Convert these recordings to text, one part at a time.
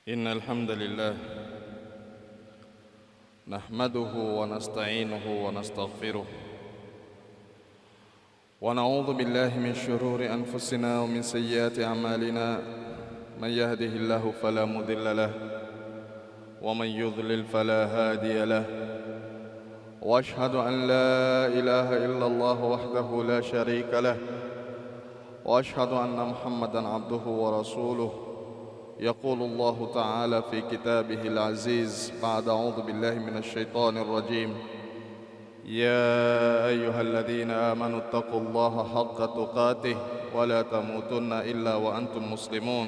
إن الحمد لله نحمده ونستعينه ونستغفره ونعوذ بالله من شرور أنفسنا ومن سيئات أعمالنا من يهده الله فلا مضل له ومن يضلل فلا هادي له واشهد ان لا اله الا الله وحده لا شريك له واشهد ان محمدا عبده ورسوله يقول الله تعالى في كتابه العزيز بعد اعوذ بالله من الشيطان الرجيم يا ايها الذين امنوا اتقوا الله حق تقاته ولا تموتن الا وانتم مسلمون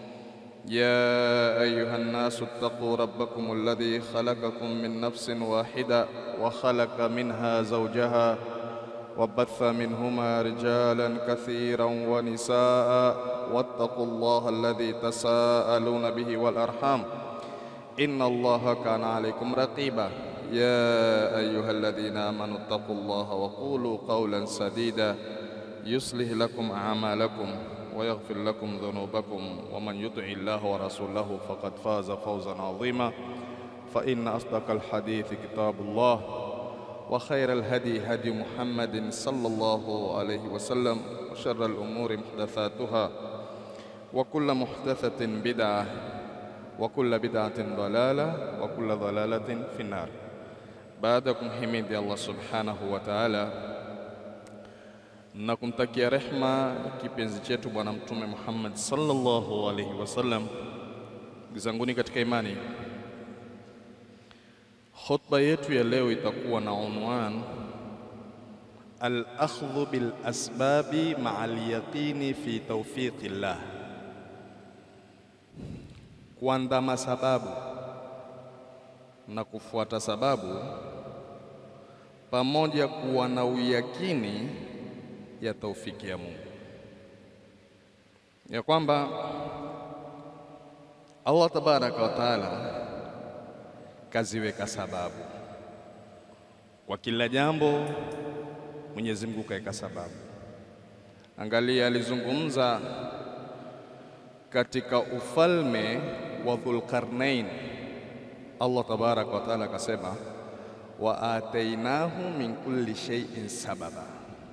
يا ايها الناس اتقوا ربكم الذي خلقكم من نفس واحده وخلق منها زوجها وبث منهما رجالا كثيرا ونساء واتقوا الله الذي تساءلون به والارحام ان الله كان عليكم رقيبا يا ايها الذين امنوا اتقوا الله وقولوا قولا سديدا يصلح لكم اعمالكم ويغفر لكم ذنوبكم ومن يطع الله ورسوله فقد فاز فوزا عظيما فإن أصدق الحديث كتاب الله وخير الهدي هدي محمد صلى الله عليه وسلم وشر الأمور محدثاتها وكل محدثة بدعة وكل بدعة ضلالة وكل ضلالة في النار بعدكم حميد الله سبحانه وتعالى na kumtakia rehma kipenzi chetu Bwana Mtume Muhammad sallallahu alaihi wasallam. Ndugu zanguni katika imani, khutba yetu ya leo itakuwa na unwan al-akhdhu bil asbabi ma'a al-yaqini fi tawfiqillah, kuandama sababu na kufuata sababu pamoja kuwa na uyakini ya taufiki ya Mungu, ya kwamba Allah tabaraka wa taala kaziweka sababu kwa kila jambo. Mwenyezi Mungu kaweka sababu. Angalia, alizungumza katika ufalme wa Dhulqarnain, Allah tabaraka wa taala akasema, wa atainahu min kulli shay'in sababa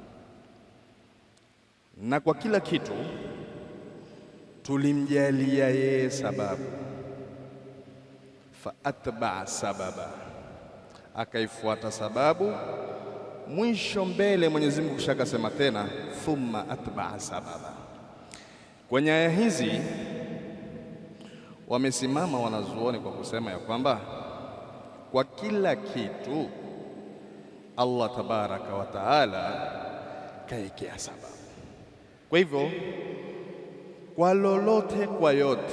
na kwa kila kitu tulimjalia yeye sababu. Fa atbaa sababa, akaifuata sababu. Mwisho mbele Mwenyezi Mungu kisha akasema tena thumma atbaa sababa. Kwenye aya hizi wamesimama wanazuoni kwa kusema ya kwamba kwa kila kitu Allah tabaraka wa taala kaekea sababu. Kwa hivyo kwa lolote, kwa yote,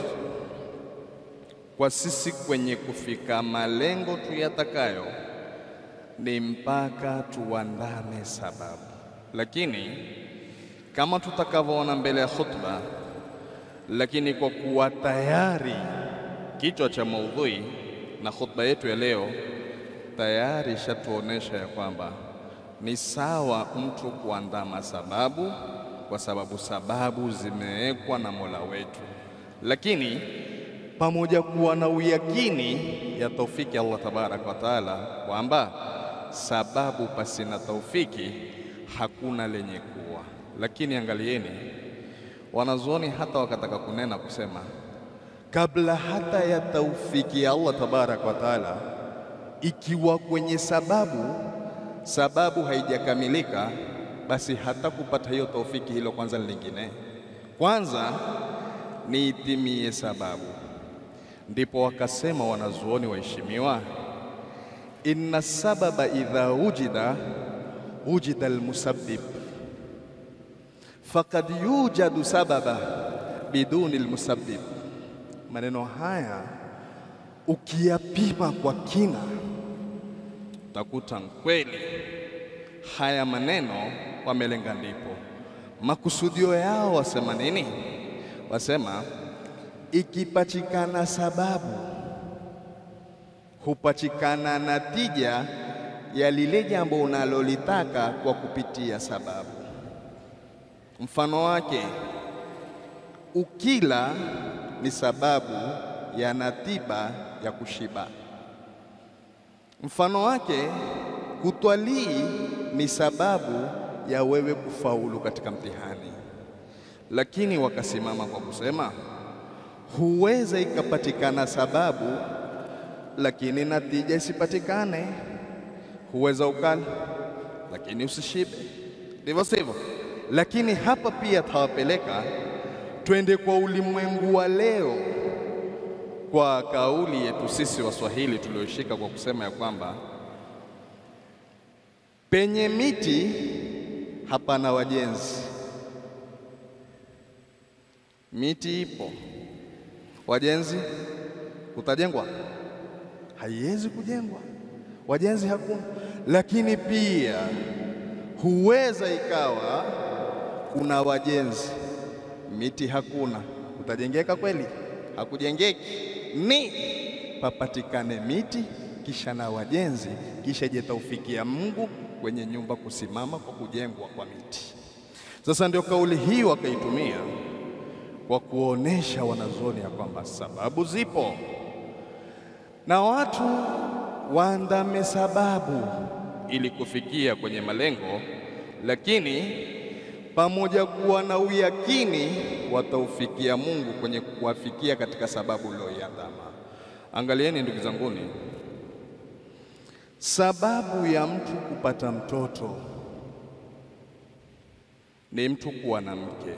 kwa sisi kwenye kufika malengo tuyatakayo ni mpaka tuandame sababu. Lakini kama tutakavyoona mbele ya khutba, lakini kwa kuwa tayari kichwa cha maudhui na khutba yetu ya leo tayari ishatuonesha ya kwamba ni sawa mtu kuandama sababu kwa sababu sababu zimewekwa na Mola wetu, lakini pamoja kuwa na uyakini ya taufiki Allah tabaraka wa taala kwamba sababu pasina taufiki hakuna lenye kuwa. Lakini angalieni, wanazuoni hata wakataka kunena kusema kabla hata ya taufiki ya Allah tabaraka wa taala, ikiwa kwenye sababu sababu haijakamilika basi hata kupata hiyo taufiki, hilo kwanza lingine, kwanza ni itimie sababu. Ndipo wakasema wanazuoni waheshimiwa, inna sababa idha wujida wujida almusabbib faqad yujadu sababa biduni almusabbib. Maneno haya ukiyapima kwa kina utakuta kweli haya maneno wamelenga ndipo makusudio yao. Wasema nini? Wasema ikipachikana sababu hupachikana natija ya lile jambo unalolitaka kwa kupitia sababu. Mfano wake ukila ni sababu yana tiba ya kushiba. Mfano wake, kutwalii ni sababu ya wewe kufaulu katika mtihani, lakini wakasimama kwa kusema huweza ikapatikana sababu lakini natija isipatikane. Huweza ukala lakini usishibe, ndivyo sivyo? Lakini hapa pia tawapeleka twende kwa ulimwengu wa leo, kwa kauli yetu sisi Waswahili tulioshika kwa kusema ya kwamba penye miti hapana wajenzi. Miti ipo, wajenzi kutajengwa? Haiwezi kujengwa, wajenzi hakuna. Lakini pia huweza ikawa kuna wajenzi, miti hakuna, utajengeka kweli? Hakujengeki. Ni papatikane miti kisha na wajenzi, kisha je taufikia Mungu kwenye nyumba kusimama kwa kujengwa kwa miti. Sasa ndio kauli hii wakaitumia kwa kuonesha wanazuoni ya kwamba sababu zipo na watu waandame sababu ili kufikia kwenye malengo, lakini pamoja kuwa na uyakini wataufikia Mungu kwenye kuwafikia katika sababu loiandama. Angalieni ndugu zanguni, sababu ya mtu kupata mtoto ni mtu kuwa na mke.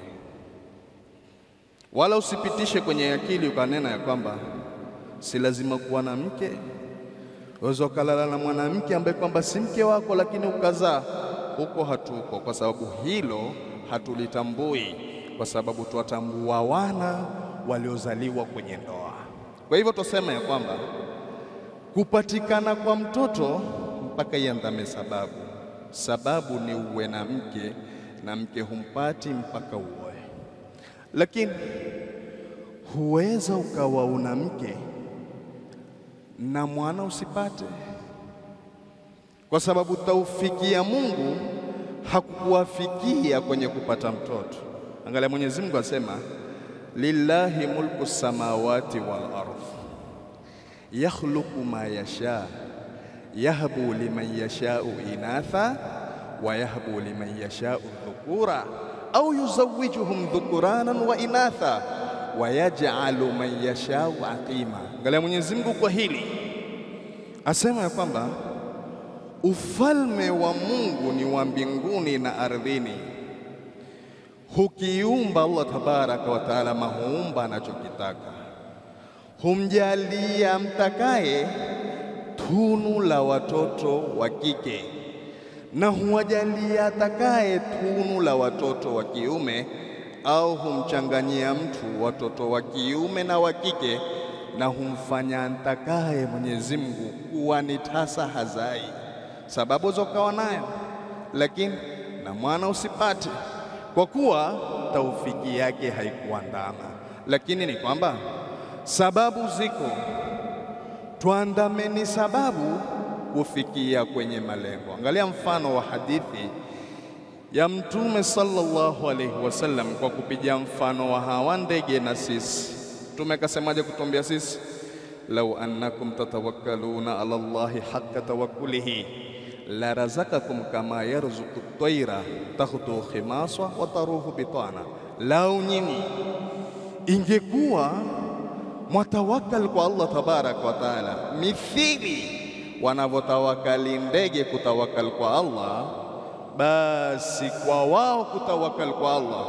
Wala usipitishe kwenye akili ukanena ya kwamba si lazima kuwa na mke. Waweza ukalala na mwanamke ambaye kwamba si mke wako, lakini ukazaa. Huko hatuko, kwa sababu hilo hatulitambui, kwa sababu twatambua wana waliozaliwa kwenye ndoa. Kwa hivyo tusema ya kwamba kupatikana kwa mtoto mpaka iandame sababu. Sababu ni uwe na mke, na mke humpati mpaka uoe, lakini huweza ukawa una mke na mwana usipate, kwa sababu taufiki ya Mungu hakukuwafikia kwenye kupata mtoto. Angalia, Mwenyezi Mungu asema lillahi mulku samawati wal ardh yakhluqu ma yasha yahbu liman yashau inatha wa yahbu liman yashau dhukura au yuzawwijuhum dhukuranan wa inatha wa yaj'alu man yashau aqima. Angalia Mwenyezi Mungu kwa hili asema ya kwamba ufalme wa Mungu ni wa mbinguni na ardhini. Hukiumba Allah tabaraka wa taala, mahuumba anachokitaka, humjalia mtakaye tunu la watoto wa kike na huwajalia atakaye tunu la watoto wa kiume au humchanganyia mtu watoto wa kiume na wa kike, na humfanya antakaye Mwenyezi Mungu kuwa ni tasa hazai, sababu zokawa nayo, lakini na mwana usipate, kwa kuwa taufiki yake haikuandama. Lakini ni kwamba sababu ziko, tuandameni sababu kufikia kwenye malengo. Angalia mfano wa hadithi ya Mtume sallallahu alaihi wasallam kwa kupiga mfano wa hawa ndege na sisi. Mtume akasemaje kutuambia sisi? lau annakum tatawakkaluna ala Allahi haqqa tawakkulihi la razakakum kama yarzuqu tayra takhdu khimasa wa taruhu bitana, lau nyinyi ingekuwa mwatawakal kwa Allah tabaraka wa taala mithili wanavyotawakali ndege kutawakal kwa Allah basi kwa wao kutawakal kwa Allah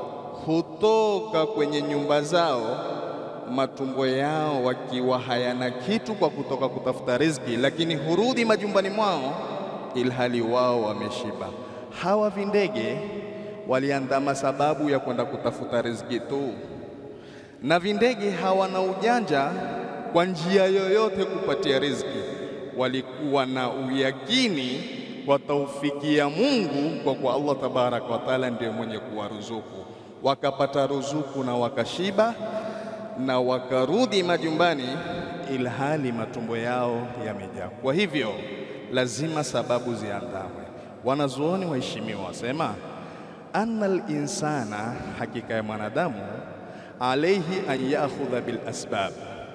hutoka kwenye nyumba zao matumbo yao wakiwa hayana kitu kwa kutoka kutafuta riziki, lakini hurudi majumbani mwao ilhali wao wameshiba. Hawa vindege waliandama sababu ya kwenda kutafuta riziki tu, na vindege hawana ujanja kwa njia yoyote kupatia riziki, walikuwa na uyakini kwa taufiki ya Mungu, kwa kwa Allah tabaraka wa taala ndiye mwenye kuwaruzuku. Wakapata ruzuku na wakashiba na wakarudi majumbani, ilhali matumbo yao yamejaa. Kwa hivyo lazima sababu ziandamwe. Wanazuoni waheshimiwa wasema annal insana, hakika ya mwanadamu, alaihi an yaakhudha bil asbab,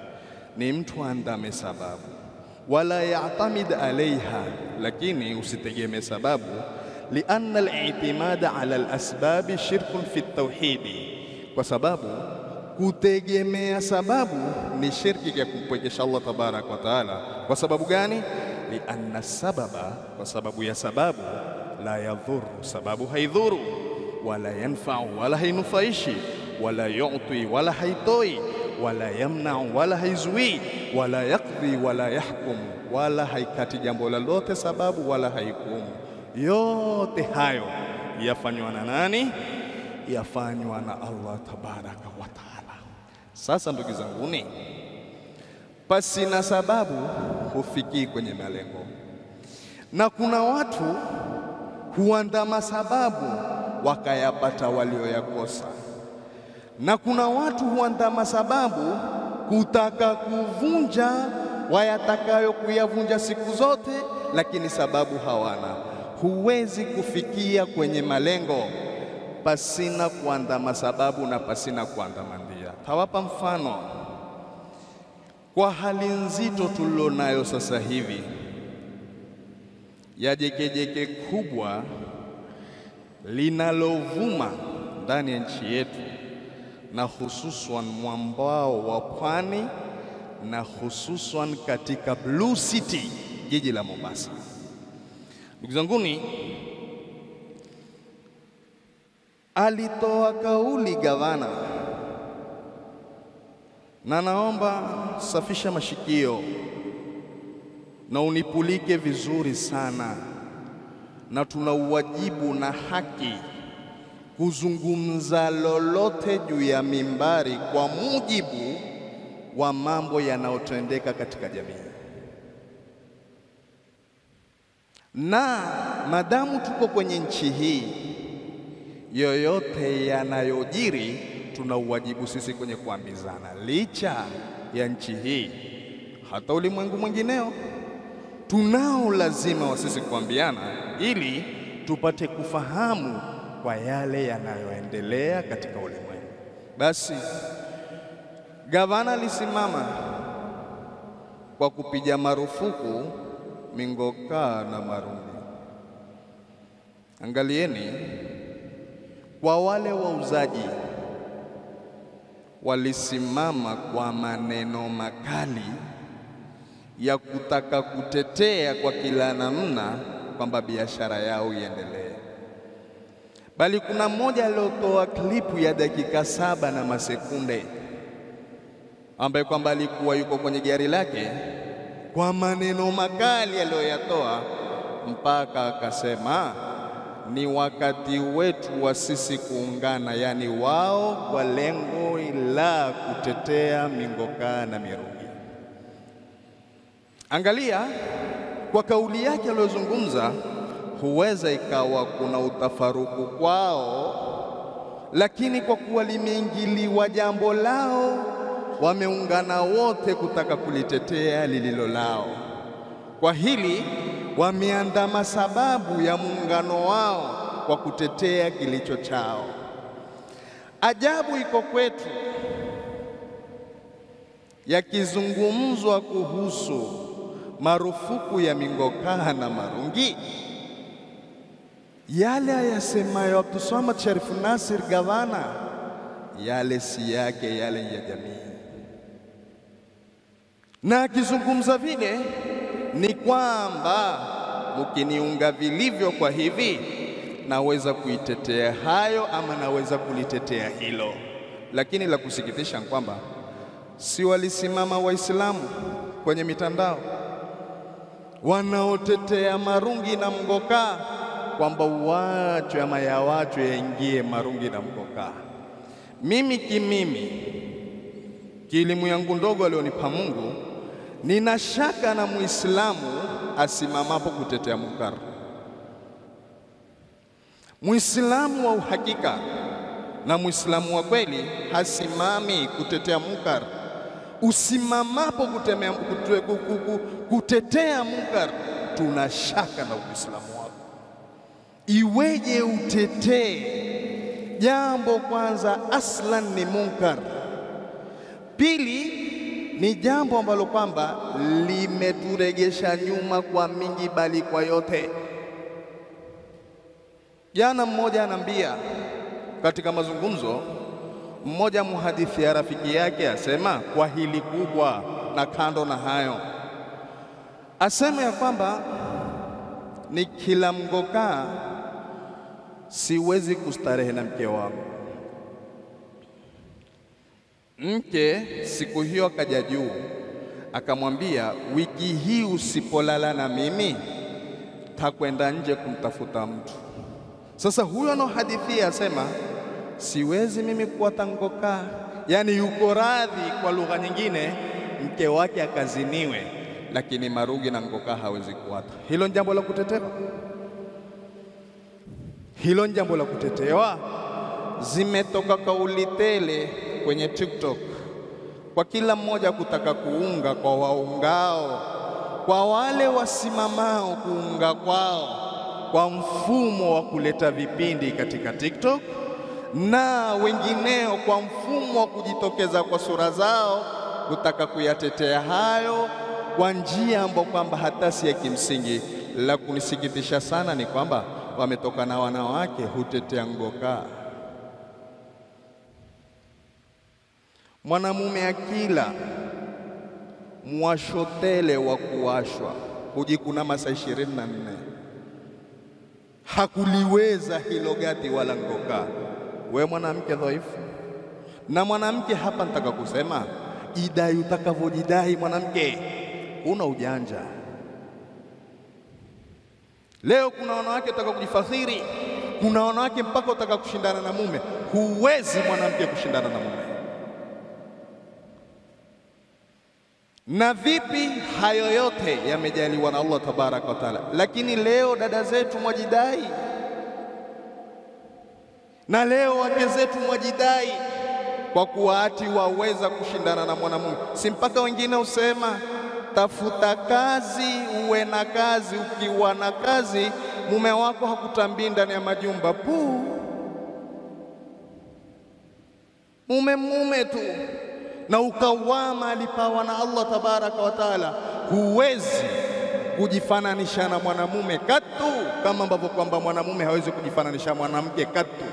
ni mtu andame sababu, wala yatamid alaiha, lakini usitegemee sababu. Lianna al-i'timada ala al-asbabi shirkun fi tauhidi, kwa sababu kutegemea sababu ni shirki ya kumpwekesha Allah tabaraka wa taala. Kwa sababu gani? Lianna sababa, kwa sababu ya sababu la yadhuru, sababu haidhuru, wala yanfau, wala hainufaishi, wala yuti, wala haitoi, wala yamnau, wala haizuii, wala yakdhi, wala yahkumu, wala haikati jambo lolote sababu, wala haikumu. Yote hayo yafanywa na nani? Yafanywa na Allah tabaraka wa taala. Sasa ndugu zanguni, pasi na sababu hufikii kwenye malengo, na kuna watu huandama sababu wakayapata walioyakosa, na kuna watu huandama sababu kutaka kuvunja wayatakayo kuyavunja siku zote, lakini sababu hawana. Huwezi kufikia kwenye malengo pasina kuandama sababu na pasina kuandama ndia. Tawapa mfano kwa hali nzito tulionayo sasa hivi ya jekejeke kubwa linalovuma ndani ya nchi yetu na hususan mwambao wa pwani na hususan katika Blue City, jiji la Mombasa. Ndugu zanguni, alitoa kauli gavana, na naomba safisha mashikio na unipulike vizuri sana, na tuna uwajibu na haki kuzungumza lolote juu ya mimbari kwa mujibu wa mambo yanayotendeka katika jamii, na madamu tuko kwenye nchi hii, yoyote yanayojiri tuna uwajibu sisi kwenye kuambizana, licha ya nchi hii, hata ulimwengu mwingineo tunao lazima wa sisi kuambiana ili tupate kufahamu kwa yale yanayoendelea katika ulimwengu. Basi gavana alisimama kwa kupiga marufuku mingokaa na marungi. Angalieni, kwa wale wauzaji walisimama kwa maneno makali ya kutaka kutetea kwa kila namna kwamba biashara yao iendelee, bali kuna mmoja aliotoa klipu ya dakika saba na masekunde ambaye kwamba alikuwa yuko kwenye gari lake, kwa maneno makali aliyoyatoa mpaka akasema ni wakati wetu wa sisi kuungana, yaani wao kwa lengo la kutetea mingokaa na mirungi. Angalia kwa kauli yake aliyozungumza, huweza ikawa kuna utafaruku kwao, lakini kwa kuwa limeingiliwa jambo lao, wameungana wote kutaka kulitetea lililo lao. Kwa hili wameandama sababu ya muungano wao kwa kutetea kilicho chao. Ajabu iko kwetu, yakizungumzwa kuhusu marufuku ya mingokaa na marungi, yale ayasemayo Abdulswamad Sharifu Nasir gavana, yale si yake, yale ya jamii. Na akizungumza vile ni kwamba mkiniunga vilivyo kwa hivi, naweza kuitetea hayo ama naweza kulitetea hilo, lakini la kusikitisha ni kwamba si walisimama Waislamu kwenye mitandao wanaotetea marungi na mgokaa kwamba uachwe ama yawachwe yaingie marungi na mgokaa. Mimi kimimi, kielimu yangu ndogo alionipa Mungu, nina shaka na Muislamu asimamapo kutetea munkar. Muislamu wa uhakika na Muislamu wa kweli hasimami kutetea munkar. Usimamapo kutemea, kute, kuku, kutetea munkar, tuna shaka na Uislamu wako. Iweje utetee jambo kwanza aslan ni munkar, pili ni jambo ambalo kwamba limeturegesha nyuma kwa mingi, bali kwa yote. Jana mmoja anaambia katika mazungumzo, mmoja muhadithi ya rafiki yake asema kwa hili kubwa, na kando na hayo, asema ya kwamba ni kila mgokaa siwezi kustarehe na mke wangu. Mke siku hiyo akaja juu akamwambia, wiki hii usipolala na mimi takwenda nje kumtafuta mtu. Sasa huyo anaohadithia asema siwezi mimi kuwa tangokaa, yaani yuko radhi kwa lugha nyingine mke wake akaziniwe, lakini marugi na ngokaa hawezi kuwata. Hilo ni jambo la kutetewa, hilo ni jambo la kutetewa. Zimetoka kauli tele kwenye TikTok kwa kila mmoja kutaka kuunga kwa waungao, kwa wale wasimamao kuunga kwao kwa mfumo wa kuleta vipindi katika TikTok na wengineo kwa mfumo wa kujitokeza kwa sura zao kutaka kuyatetea hayo kwa njia ambayo kwamba hata si ya kimsingi. La kunisikitisha sana ni kwamba wametoka na wanawake hutetea ngokaa. Mwanamume akila mwashotele wa kuwashwa hujikuna masaa ishirini na nne hakuliweza hilo gati wala ngokaa. We mwanamke dhaifu, na mwanamke hapa nataka kusema idai utakavyojidai mwanamke, una ujanja. Leo kuna wanawake wataka kujifakhiri, kuna wanawake mpaka wataka kushindana na mume. Huwezi mwanamke kushindana na mume. Na vipi? Hayo yote yamejaliwa na Allah tabaraka wa taala, lakini leo dada zetu mwajidai, na leo wake zetu mwajidai kwa kuwa ati waweza kushindana na mwanamume. Si mpaka wengine usema tafuta kazi, uwe na kazi. Ukiwa na kazi, mume wako hakutambii ndani ya majumba puu, mume mume tu na ukawama alipawa na Allah tabaraka wa taala. Huwezi kujifananisha na mwanamume katu, kama ambavyo kwamba mwanamume hawezi kujifananisha mwanamke katu.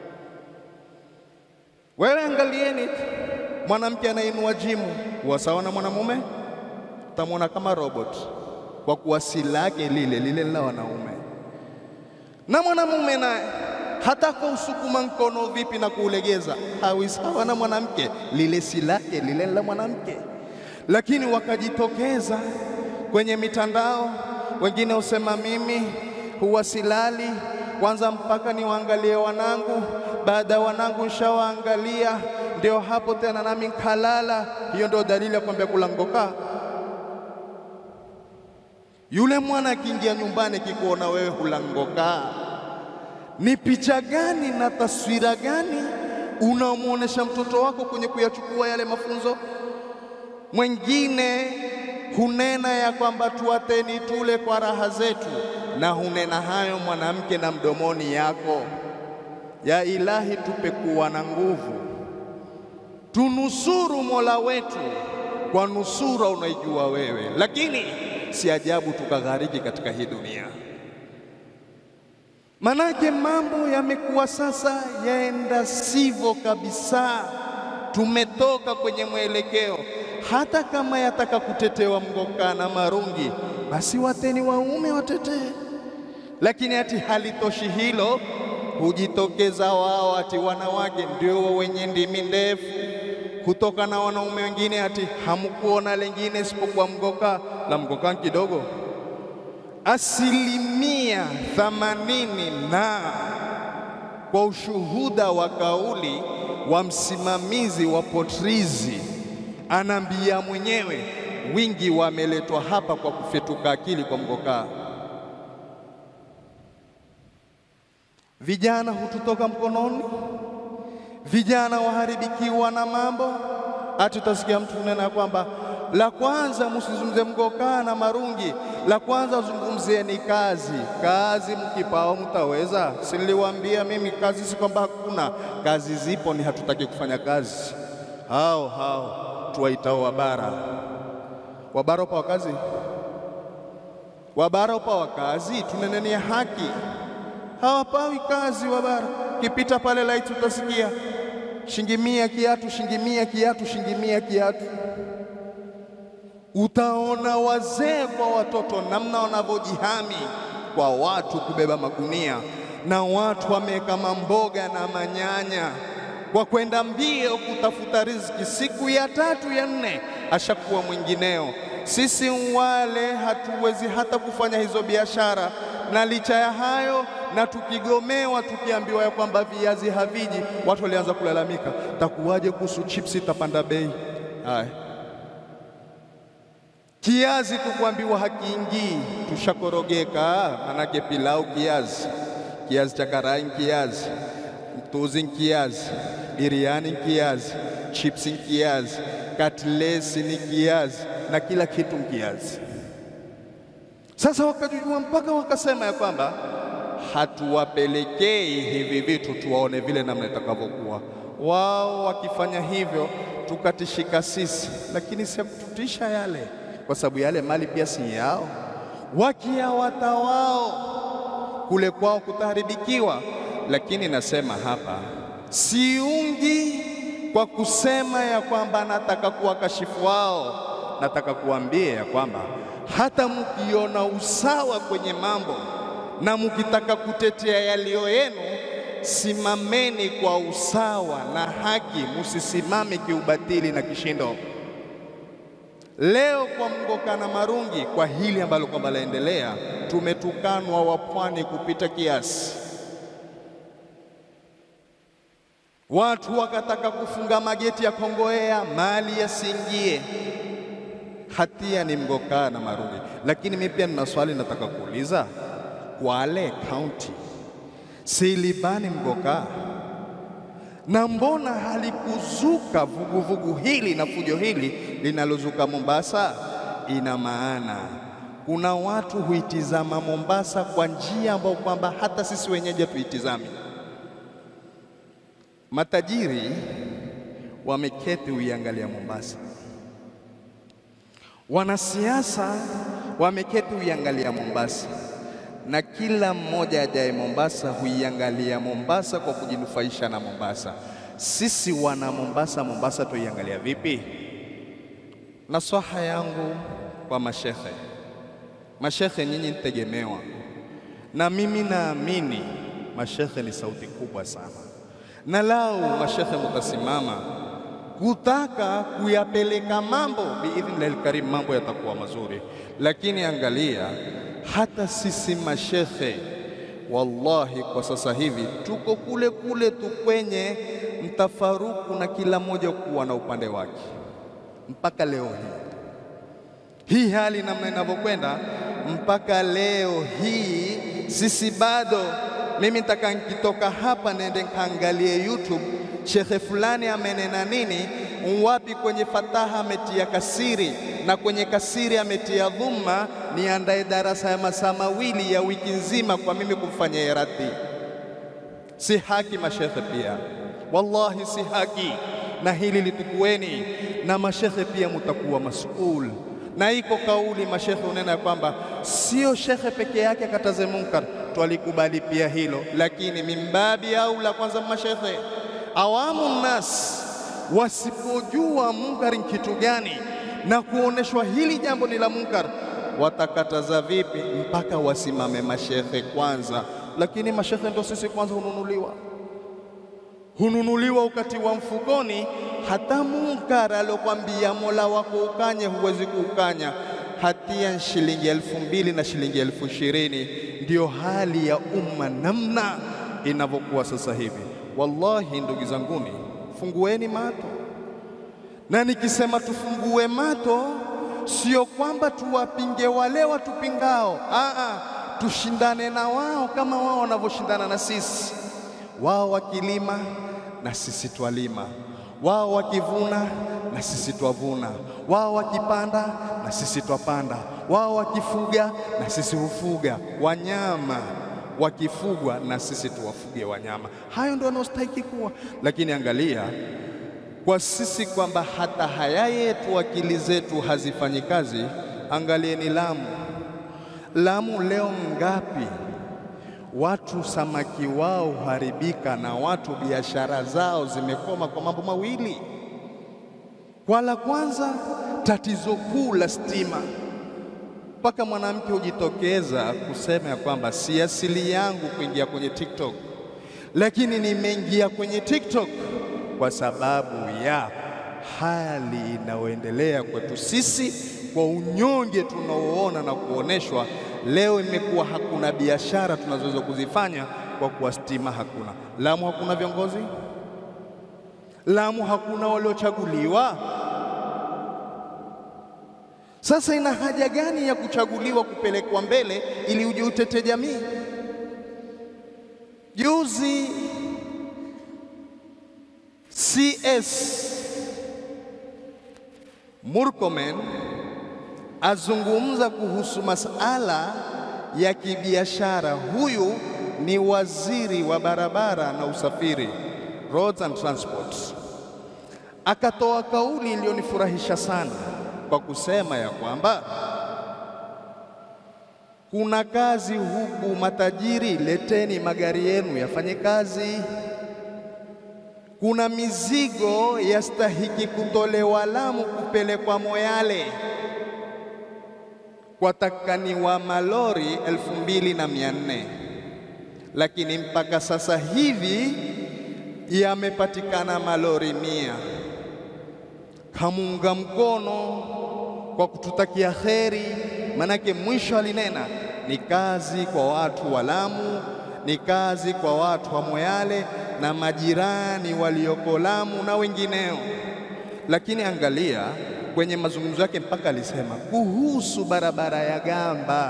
Wewe angalieni mwanamke anainua jimu huwa sawa na mwanamume, utamwona kama robot, kwa kuwa si lake lile lile la wanaume. Na mwanamume naye hata kwa usukuma mkono vipi na kuulegeza hawi sawa na mwanamke, lile si lake lile la mwanamke. Lakini wakajitokeza kwenye mitandao, wengine usema mimi huwa silali kwanza mpaka niwaangalie wanangu, baada ya wanangu nishawaangalia ndio hapo tena nami nkalala. Hiyo ndio dalili ya kwambia kulangoka. Yule mwana akiingia nyumbani kikuona wewe hulangoka ni picha gani na taswira gani unamwonyesha mtoto wako kwenye kuyachukua yale mafunzo? Mwengine hunena ya kwamba tuateni tule kwa raha zetu, na hunena hayo mwanamke na mdomoni yako. Ya Ilahi, tupe kuwa na nguvu, tunusuru Mola wetu kwa nusura unaijua wewe, lakini si ajabu tukaghariki katika hii dunia. Manake mambo yamekuwa sasa yaenda sivyo kabisa. Tumetoka kwenye mwelekeo, hata kama yataka kutetewa mgoka na marungi, basi wateni waume watetee. Lakini ati halitoshi hilo, hujitokeza wao ati wanawake ndio wenye ndimi ndefu kutoka na wanaume wengine, ati hamkuona lengine isipokuwa mgoka la mgoka kidogo asilimia thamanini na kwa ushuhuda wa kauli wa msimamizi wa potrizi, anaambia mwenyewe wingi wameletwa hapa kwa kufetuka akili kwa mgokaa. Vijana hututoka mkononi, vijana waharibikiwa na mambo. Ati utasikia mtu nena kwamba la kwanza msizungumze mgokaa na marungi, la kwanza zungumzieni kazi. Kazi mkipao mtaweza. Si niliwaambia mimi kazi, si kwamba hakuna kazi, zipo, ni hatutaki kufanya kazi. Hao hao tuwaitao wabara. Wabara upa wakazi, wabara upa wakazi, tunenenia haki, hawapawi kazi wabara. Kipita pale laiti utasikia shingimia kiatu, shingimia kiatu, shingimia kiatu. Utaona wazee kwa watoto namna wanavyojihami kwa watu kubeba magunia, na watu wameweka mamboga na manyanya kwa kwenda mbio kutafuta riziki. Siku ya tatu ya nne ashakuwa mwingineo. Sisi wale hatuwezi hata kufanya hizo biashara, na licha ya hayo na tukigomewa, tukiambiwa ya kwamba viazi haviji, watu walianza kulalamika, takuwaje kuhusu chipsi tapanda bei? Haya, kiazi tukuambiwa hakiingii, tushakorogeka. Manake pilau kiazi, kiazi cha karai kiazi, mtuzi kiazi, biriani kiazi, chipsi kiazi, katlesi ni kiazi na kila kitu kiazi. Sasa wakajua mpaka wakasema ya kwamba hatuwapelekei hivi vitu tuwaone vile namna itakavyokuwa. Wao wakifanya hivyo tukatishika sisi, lakini si kututisha yale, kwa sababu yale mali pia si yao. Wakiawata wao kule kwao kutaharibikiwa. Lakini nasema hapa, siungi kwa kusema ya kwamba nataka kuwakashifu wao. Nataka kuambia ya kwamba hata mkiona usawa kwenye mambo na mkitaka kutetea yaliyo yenu, simameni kwa usawa na haki, musisimame kiubatili na kishindo. Leo kwa Mgoka na Marungi, kwa hili ambalo kwamba laendelea, tumetukanwa wapwani kupita kiasi. Watu wakataka kufunga mageti ya Kongowea mali yasiingie. Hatia ni Mgoka na Marungi, lakini mimi pia nina swali nataka kuuliza. Kwale County silibani Mgoka, na mbona halikuzuka vuguvugu hili na fujo hili linalozuka Mombasa? Ina maana kuna watu huitizama Mombasa kwa njia ambayo kwamba hata sisi wenyeji hatuitizami. Matajiri wameketi uiangalia Mombasa, wanasiasa wameketi uiangalia Mombasa, na kila mmoja ajaye Mombasa huiangalia Mombasa kwa kujinufaisha na Mombasa. Sisi wana Mombasa, Mombasa tuiangalia vipi? Nasaha yangu kwa mashekhe, mashekhe nyinyi nitegemewa, na mimi naamini mashekhe ni sauti kubwa sana na lau mashekhe mutasimama kutaka kuyapeleka mambo biidhnillahi lkarim, mambo yatakuwa mazuri. Lakini angalia, hata sisi mashekhe, wallahi, kwa sasa hivi tuko kule kule tu kwenye mtafaruku na kila mmoja kuwa na upande wake. Mpaka leo hii hii hali namna inavyokwenda, mpaka leo hii sisi bado mimi nitaka nikitoka hapa nende nkaangalie YouTube shekhe fulani amenena nini, wapi kwenye fataha ametia kasiri na kwenye kasiri ametia dhumma, niandae darasa ya masaa mawili ya wiki nzima kwa mimi kumfanyia iradi. Si haki mashekhe pia, wallahi si haki, na hili litukueni, na mashekhe pia mutakuwa masuul na iko kauli mashekhe unena ya kwamba sio shekhe peke yake akataze munkar, twalikubali pia hilo, lakini mimbabi au la kwanza mashekhe awamu nas wasipojua munkar ni kitu gani na kuoneshwa hili jambo ni la munkar, watakataza vipi? Mpaka wasimame mashekhe kwanza. Lakini mashekhe ndio sisi kwanza hununuliwa, hununuliwa ukatiwa mfukoni hata munkar alokwambia Mola wako ukanye, huwezi kuukanya. Hatia shilingi elfu mbili na shilingi elfu ishirini Ndiyo hali ya umma namna inavyokuwa sasa hivi. Wallahi ndugu zanguni, fungueni mato, na nikisema tufungue mato sio kwamba tuwapinge wale watupingao, aa, tushindane na wao kama wao wanavyoshindana na sisi. Wao wakilima na sisi twalima wao wakivuna na sisi twavuna, wao wakipanda na sisi twapanda, wao wakifuga na sisi hufuga wanyama, wakifugwa na sisi tuwafuge wanyama. Hayo ndio yanayostahiki kuwa. Lakini angalia, kwa sisi kwamba hata haya yetu akili zetu hazifanyi kazi. Angalieni Lamu. Lamu leo ngapi watu samaki wao huharibika na watu biashara zao zimekoma kwa mambo mawili. Kwa la kwanza, tatizo kuu la stima, mpaka mwanamke hujitokeza kusema ya kwamba si asili yangu kuingia kwenye TikTok, lakini nimeingia kwenye TikTok kwa sababu ya hali inayoendelea kwetu sisi, kwa unyonge tunaoona na kuoneshwa. Leo imekuwa hakuna biashara tunazoweza kuzifanya kwa kuwa stima hakuna. Lamu hakuna viongozi, Lamu hakuna waliochaguliwa. Sasa ina haja gani ya kuchaguliwa kupelekwa mbele ili uje utete jamii? Juzi CS Murkomen azungumza kuhusu masala ya kibiashara. Huyu ni waziri wa barabara na usafiri, roads and transport, akatoa kauli iliyonifurahisha sana kwa kusema ya kwamba kuna kazi huku, matajiri, leteni magari yenu yafanye kazi. Kuna mizigo yastahiki kutolewa Lamu kupelekwa Moyale kwa takani wa malori elfu mbili na mia nne lakini mpaka sasa hivi yamepatikana malori mia. Kamunga mkono kwa kututakia kheri, manake mwisho alinena ni kazi kwa watu wa Lamu, ni kazi kwa watu wa Moyale na majirani walioko Lamu na wengineo. Lakini angalia kwenye mazungumzo yake mpaka alisema kuhusu barabara ya Gamba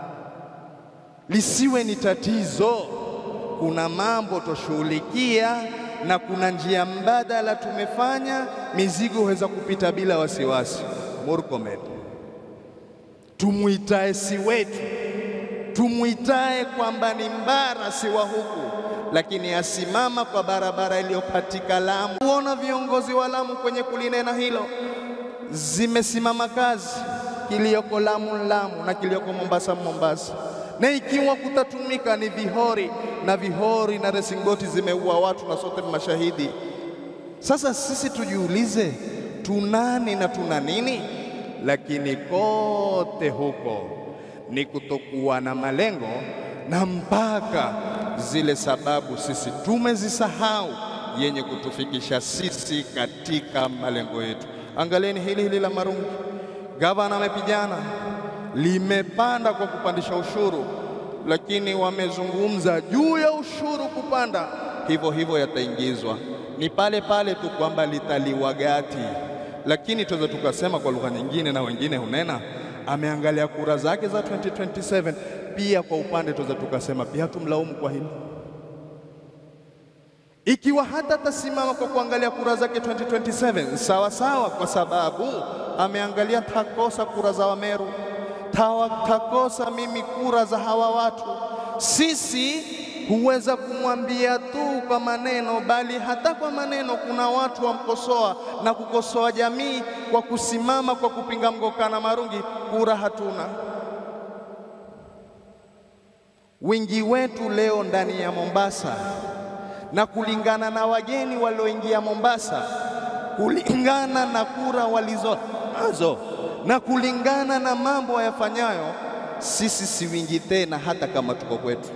lisiwe ni tatizo, kuna mambo toshughulikia na kuna njia mbadala tumefanya, mizigo huweza kupita bila wasiwasi. Murkomen, tumwitae si wetu, tumwitae kwamba ni mbara si wa huku, lakini asimama kwa barabara iliyopatika Lamu. Kuona viongozi wa Lamu kwenye kulinena hilo zimesimama kazi, kiliyoko Lamu Lamu na kiliyoko Mombasa Mombasa, na ikiwa kutatumika ni vihori na vihori na resingoti zimeua watu na sote mashahidi. Sasa sisi tujiulize, tunani na tuna nini? Lakini kote huko ni kutokuwa na malengo na mpaka zile sababu sisi tumezisahau yenye kutufikisha sisi katika malengo yetu. Angalieni hili hili la marungi, gavana amepigana, limepanda kwa kupandisha ushuru, lakini wamezungumza juu ya ushuru kupanda, hivyo hivyo yataingizwa, ni pale pale tu kwamba litaliwa gati. Lakini tuweza tukasema kwa lugha nyingine, na wengine hunena ameangalia kura zake za 2027 pia. Kwa upande tuweza tukasema pia tumlaumu kwa hilo ikiwa hata tasimama kwa kuangalia kura zake 2027 sawa sawa, kwa sababu ameangalia takosa kura za Wameru, takosa mimi kura za hawa watu. Sisi huweza kumwambia tu kwa maneno, bali hata kwa maneno kuna watu wamkosoa na kukosoa jamii kwa kusimama kwa kupinga mgokana marungi. Kura hatuna. Wingi wetu leo ndani ya Mombasa na kulingana na wageni walioingia Mombasa, kulingana na kura walizo nazo na kulingana na mambo yafanyayo, sisi si wingi tena, hata kama tuko kwetu.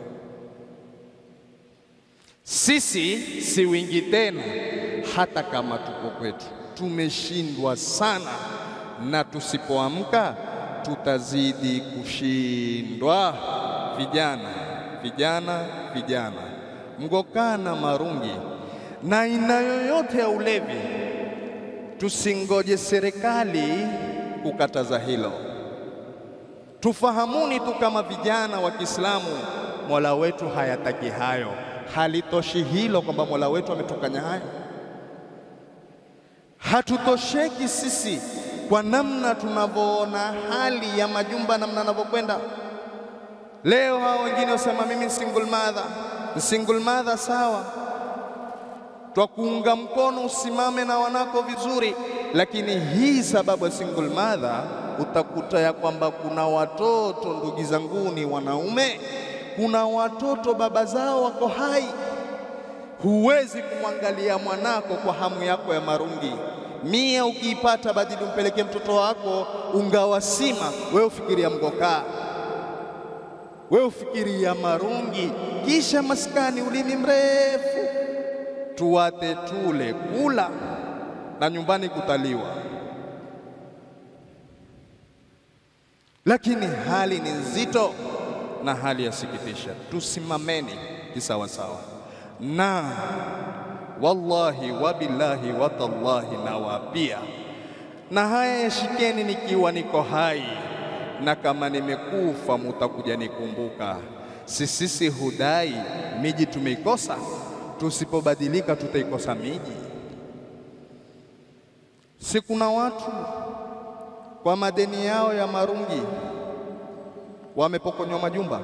Sisi si wingi tena, hata kama tuko kwetu. Tumeshindwa sana, na tusipoamka tutazidi kushindwa. Vijana, vijana, vijana mgokana marungi na aina yoyote ya ulevi, tusingoje serikali kukataza hilo. Tufahamuni tu kama vijana wa Kiislamu, Mola wetu hayataki hayo. Halitoshi hilo kwamba Mola wetu ametukanya hayo. Hatutosheki sisi kwa namna tunavyoona hali ya majumba, namna yanavyokwenda leo. Hao wengine wasema mimi single mother single mother sawa, twakuunga mkono usimame na wanako vizuri, lakini hii sababu ya single mother utakuta ya kwamba kuna watoto ndugu zanguni wanaume, kuna watoto baba zao wako hai. Huwezi kumwangalia mwanako kwa hamu yako ya marungi. Mia ukiipata badili umpelekee mtoto wako ungawasima, wewe ufikiria mgokaa, wewe ufikiria marungi, kisha maskani, ulimi mrefu, tuwate tule kula na nyumbani kutaliwa. Lakini hali ni nzito na hali yasikitisha. Tusimameni kisawasawa, na wallahi wabillahi watallahi, nawapia na haya yashikeni nikiwa niko hai, na kama nimekufa mutakuja nikumbuka. Sisisi hudai miji tumeikosa, tusipobadilika tutaikosa miji. Si kuna watu kwa madeni yao ya marungi wamepokonywa majumba.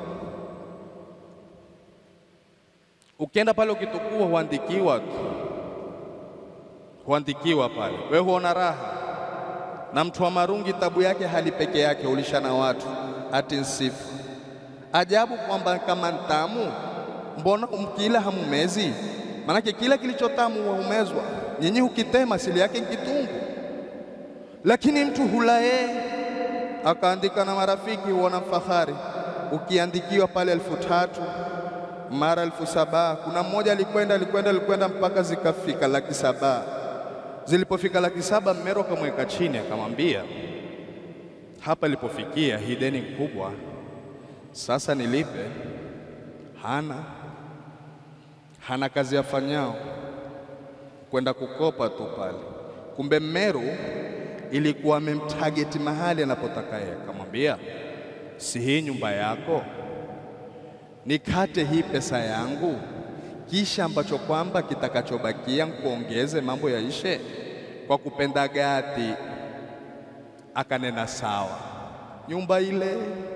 Ukienda pale ukitukua, huandikiwa tu, huandikiwa pale, we huona raha. Na mtu wa marungi tabu yake hali peke yake, ulisha na watu ati nsifu. Ajabu kwamba kama ntamu, mbona mkila hamumezi? Manake kila kilichotamu humezwa, nyinyi hukitema, asili yake kitungu lakini mtu hula yeye akaandika na marafiki, huona fahari. Ukiandikiwa pale elfu tatu mara elfu saba Kuna mmoja alikwenda alikwenda alikwenda mpaka zikafika laki saba Zilipofika laki saba mmero akamweka chini, akamwambia hapa ilipofikia hii deni kubwa, sasa nilipe. Hana hana kazi yafanyao kwenda kukopa tu pale, kumbe mmeru ilikuwa amemtageti mahali anapotaka yeye. Akamwambia, si hii nyumba yako, nikate hii pesa yangu, kisha ambacho kwamba kitakachobakia nkuongeze, mambo yaishe. Kwa kupenda gati akanena sawa. Nyumba ile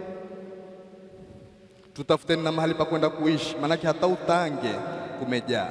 tutafuteni na mahali pa kwenda kuishi, maanake hata utange kumejaa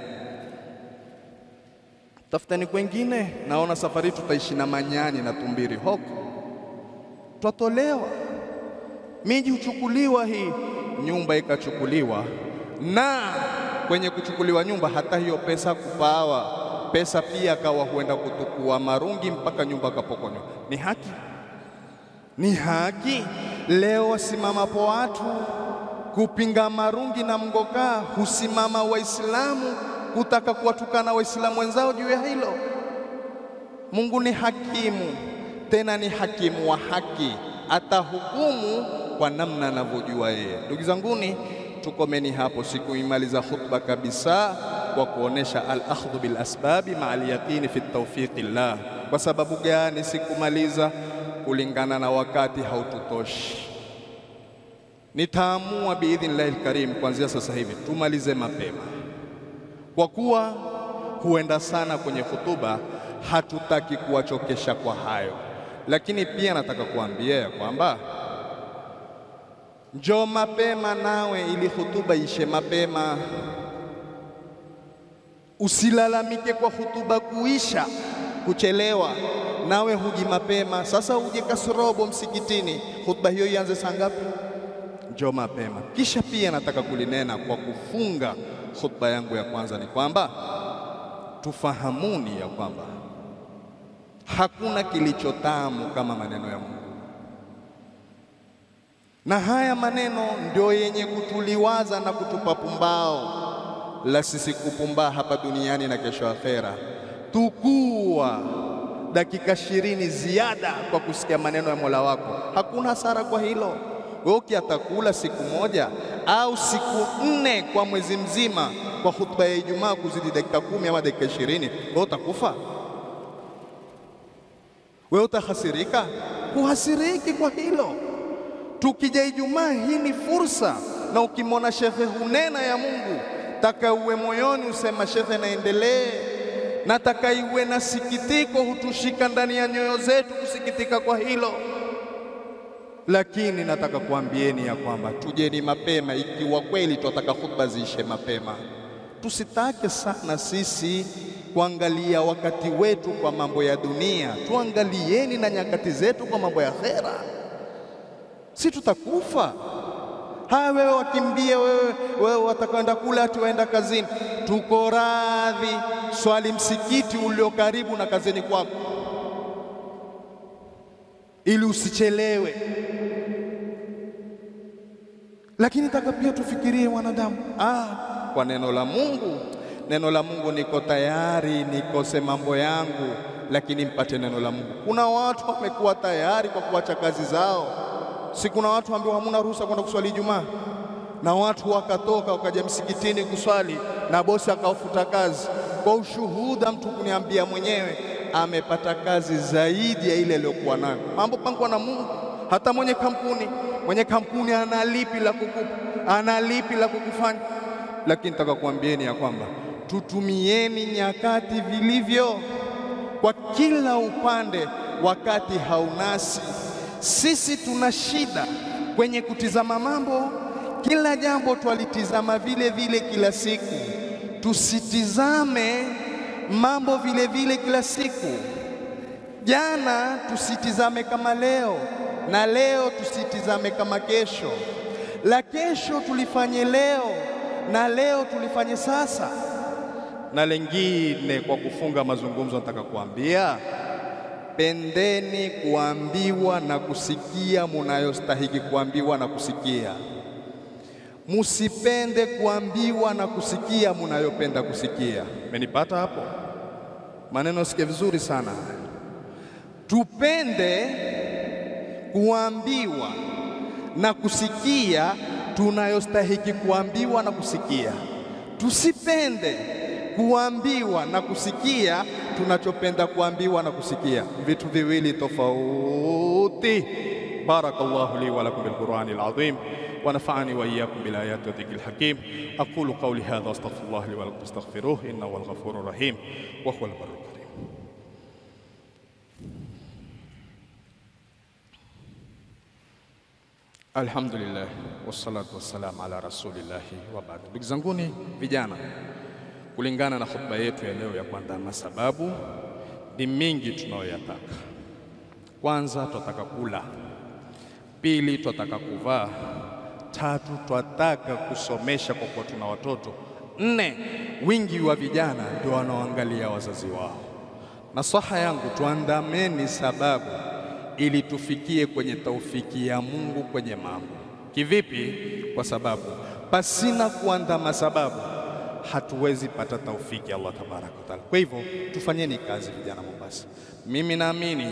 tafutani kwengine. Naona safari tutaishi na manyani na tumbiri hoko, twatolewa. Miji huchukuliwa, hii nyumba ikachukuliwa, na kwenye kuchukuliwa nyumba, hata hiyo pesa kupawa pesa pia akawa huenda kutukua marungi mpaka nyumba kapokonywa. Ni haki? Ni haki? Leo wasimamapo watu kupinga marungi na mgokaa, husimama Waislamu kutaka kuwatukana Waislamu wenzao juu ya hilo. Mungu ni hakimu, tena ni hakimu wa haki, atahukumu kwa namna anavyojua yeye. Ndugu zanguni, tukomeni hapo. Sikuimaliza khutba kabisa kwa kuonesha al-akhdhu bil asbabi maa al-yaqini fi tawfiqi llah. Kwa sababu gani sikumaliza? Kulingana na wakati haututoshi. Nitaamua biidhnillahi lkarim kuanzia sasa hivi tumalize mapema kwa kuwa huenda sana kwenye hutuba, hatutaki kuwachokesha kwa hayo. Lakini pia nataka kuambia ya kwamba njoo mapema nawe, ili hutuba ishe mapema. Usilalamike kwa hutuba kuisha kuchelewa, nawe huji mapema. Sasa uje kasorobo msikitini, hutuba hiyo ianze saa ngapi? Njoo mapema. Kisha pia nataka kulinena kwa kufunga khutba yangu ya kwanza ni kwamba tufahamuni ya kwamba hakuna kilichotamu kama maneno ya Mungu, na haya maneno ndio yenye kutuliwaza na kutupa pumbao la sisi kupumbaa hapa duniani na kesho akhera. Tukua dakika ishirini ziada kwa kusikia maneno ya Mola wako, hakuna hasara kwa hilo. Wewe ukiatakula siku moja au siku nne kwa mwezi mzima kwa hutuba ya Ijumaa kuzidi dakika kumi ama dakika ishirini, wewe utakufa? Wewe utahasirika? Huhasiriki kwa hilo. Tukija Ijumaa, hii ni fursa, na ukimwona shekhe hunena ya Mungu, taka uwe moyoni usema shekhe, naendelee. Nataka iwe na sikitiko, hutushika ndani ya nyoyo zetu kusikitika kwa hilo lakini nataka kuambieni ya kwamba tujeni mapema, ikiwa kweli tunataka khutba ziishe mapema. Tusitake sana sisi kuangalia wakati wetu kwa mambo ya dunia, tuangalieni na nyakati zetu kwa mambo ya akhera. Si tutakufa? Haya, wewe wakimbie, wewe wewe watakwenda kula, ati waenda kazini. Tuko radhi, swali msikiti ulio karibu na kazini kwako, ili usichelewe. Lakini taka pia tufikirie wanadamu, ah, kwa neno la Mungu. Neno la Mungu, niko tayari nikose mambo yangu, lakini mpate neno la Mungu. Kuna watu wamekuwa tayari kwa kuacha kazi zao Si kuna watu ambao hamuna ruhusa kwenda kuswali Ijumaa, na watu wakatoka wakaja msikitini kuswali na bosi akawafuta kazi. Kwa ushuhuda, mtu kuniambia mwenyewe amepata kazi zaidi ya ile aliyokuwa nayo. Mambo pangwa na Mungu. Hata mwenye kampuni, mwenye kampuni ana lipi la kukupa, ana lipi la kukufanya. Lakini nataka kuambieni ya kwamba tutumieni nyakati vilivyo kwa kila upande, wakati haunasi sisi tuna shida kwenye kutizama mambo, kila jambo twalitizama vile vile kila siku. Tusitizame mambo vile vile kila siku. Jana tusitizame kama leo, na leo tusitizame kama kesho, la kesho tulifanye leo, na leo tulifanye sasa. Na lengine, kwa kufunga mazungumzo, nataka kuambia Pendeni kuambiwa na kusikia munayostahiki kuambiwa na kusikia. Musipende kuambiwa na kusikia munayopenda kusikia. Menipata hapo? Maneno sikie vizuri sana. Tupende kuambiwa na kusikia tunayostahiki kuambiwa na kusikia. Tusipende kuambiwa na kusikia tunachopenda kuambiwa na kusikia, vitu viwili tofauti. Barakallahu li wa lakum bil Qur'ani al azim wa nafa'ani wa iyyakum bil ayati wa dhikril hakim aqulu qawli hadha astaghfirullah li wa lakum astaghfiruh innahu huwal ghafurur rahim wa huwal barrul karim. Alhamdulillah wassalatu wassalamu ala rasulillahi wa ba'd. Ndugu zanguni vijana kulingana na hotuba yetu ya leo ya kuandama, sababu ni mingi tunayoyataka. Kwanza, twataka kula; pili, twataka kuvaa; tatu, twataka kusomesha kwa kuwa tuna watoto; nne, wingi wa vijana ndio wanaoangalia wazazi wao. Nasaha yangu tuandameni sababu ili tufikie kwenye taufiki ya Mungu kwenye mambo. Kivipi? Kwa sababu pasina kuandama sababu hatuwezi pata taufiki Allah tabaraka wa taala. Kwa hivyo tufanyeni kazi vijana Mombasa, mimi naamini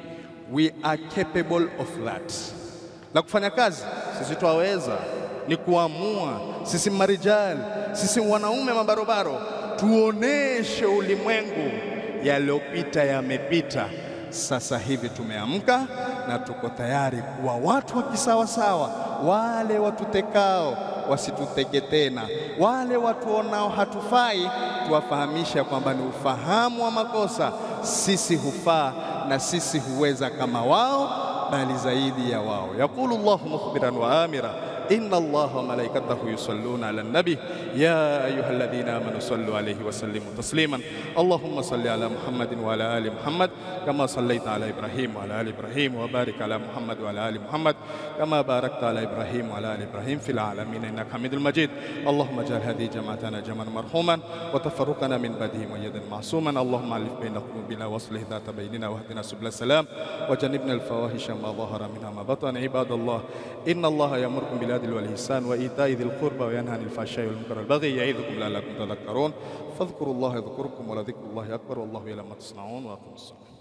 we are capable of that. La kufanya kazi sisi twaweza, ni kuamua. Sisi marijali, sisi wanaume mabarobaro, tuoneshe ulimwengu yaliyopita yamepita. Sasa hivi tumeamka na tuko tayari kuwa watu wa kisawasawa. Wale watutekao wasituteke tena, wale watuonao hatufai tuwafahamisha kwamba ni ufahamu wa makosa. Sisi hufaa na sisi huweza kama wao, bali zaidi ya wao. Yaqulu Allahu mukhbiran wa amira inna Allaha wa malaikatahu yusalluna ala nabi ya ayuha alladhina amanu sallu alayhi wa sallimu tasliman Allahumma salli ala Muhammadin wa ala ali Muhammad kama sallaita ala Ibrahim wa ala ali Ibrahim wa barik ala Muhammad wa ala ali Muhammad kama barakta ala Ibrahim wa ala ali Ibrahim fil alamin innaka Hamidul Majid Allahumma ij'al hadhihi jama'atana jam'an marhuman wa tafarruqana min ba'dihi mu'ayyadan ma'suman Allahumma alif baina qulubina wa aslih dhata bainina wa hdina subul salam wa janibna al fawahisha ma dhahara minha ma batana ibadallah inna Allaha ya'murukum bil العدل والإحسان وإيتاء ذي القربى وينهى عن الفحشاء والمنكر والبغي يعظكم لعلكم تذكرون فاذكروا الله يذكركم ولذكر الله أكبر والله يعلم ما تصنعون وأقيموا الصلاة